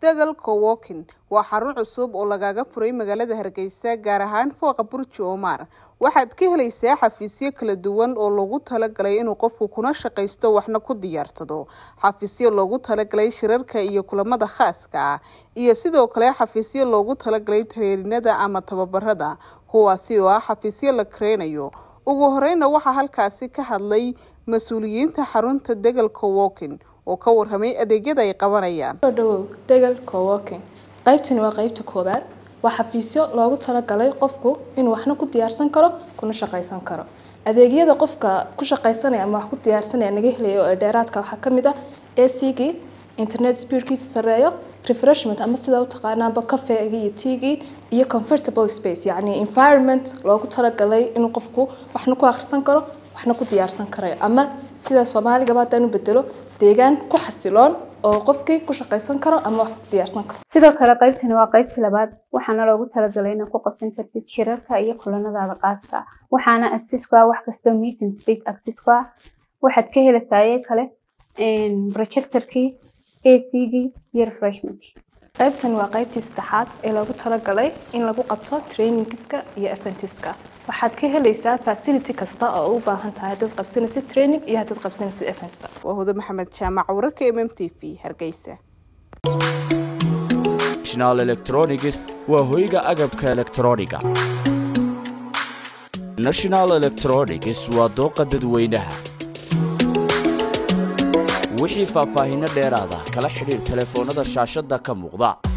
dagal cowokin waa xarun cusub oo lagaga furay magaalada hargeysa gaar ahaan fooqa burji omar waxaad ka helaysaa xafiisyo kala duwan oo loogu talagalay inuu qofku kuna shaqaysto waxna ku diyaarsado xafiisyo loogu talagalay shirarka iyo kulamada khaaska ah iyo sidoo kale xafiisyo loogu talagalay tareerinada ama tababarada kuwaasi oo ah xafiisyo la kareynayo ugu horeyna waxaa halkaasi ka hadlay mas-uuliyiinta xarunta degal cowokin oo ka warramay adeegyada ay qabanayaan soo dhawow degal cowoking qaybtani waa qaybta koowaad waa xafiisyo loogu talagalay qofku inuu waxna ku diyaarsan karo kuna shaqaysan karo adeegyada qofka ku shaqaysanaya ama wax ku diyaarsanaya naga helayo ee dheeraadka waxaa ka mid ah acgii internet speedkiisu sareeyo refreshment ama sida u taqaanaanba cafeegii iyo teagii iyo comfortable space yacni environment loogu talagalay inuu qofku waxna ku akhrisan karo waxna ku diyaarsan karayo ama sida soomaaligaba haddaan u bedelo deegaan ku xasiloon oo qofkii ku shaqaysan karo ama wax ku diyaarsan karo sidoo kale qaybtani waa qaybtii labaad waxaana loogu talagalay inaad ku qabsan kartid shirarka iyo kulanadaada qaaska ah waxaana access ku ah wax kastoo meeting space access ku ah waxaad ka helaysaa iye kale projectorkii acgii iyo refreshmentkii qaybtani waa qaybtii saddexaad ee loogu talagalay in lagu qabto trainingiska iyo eventiska waxaad ka helaysaa facility kasta oo u baahan tahay haddaad qabsanaysid training iyo haddaad qabsanaysid eventba waa hudo maxamed jaamac wararka mm t v hargeysa national electronics waa hoyga agabka elektrooniga national electronics waa dooqa dadweynaha wixii faahfaahinno dheeraada kala xidhiir telefoonnada shaashadda ka muuqda